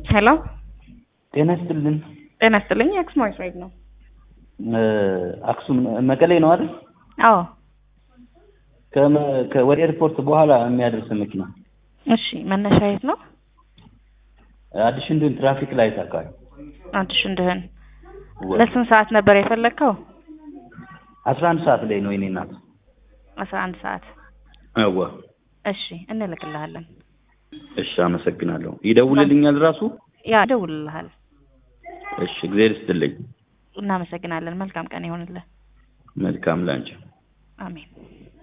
ሄሎ ጤና ይስጥልን። ጤና ይስጥልኝ። አክሱማዊት ራይድ ነው። አክሱም መቀሌ ነው አይደል? አዎ ከመ- ከ- ወደ ኤርፖርት በኋላ የሚያደርስ መኪና እሺ። መነሻ የት ነው? አዲስ እንድን ትራፊክ ላይት አካባቢ አዲስ እንድህን ለስንት ሰዓት ነበር የፈለግከው? አስራ አንድ ሰዓት ላይ ነው የኔ እናት። አስራ አንድ ሰዓት አዋ እሺ፣ እንልክልሃለን። እሺ፣ አመሰግናለሁ። ይደውልልኛል ራሱ? ያ እደውልልሃል። እሺ፣ እግዚአብሔር ይስጥልኝ። እናመሰግናለን። መልካም ቀን ይሆንልህ። መልካም ላንቺ። አሜን።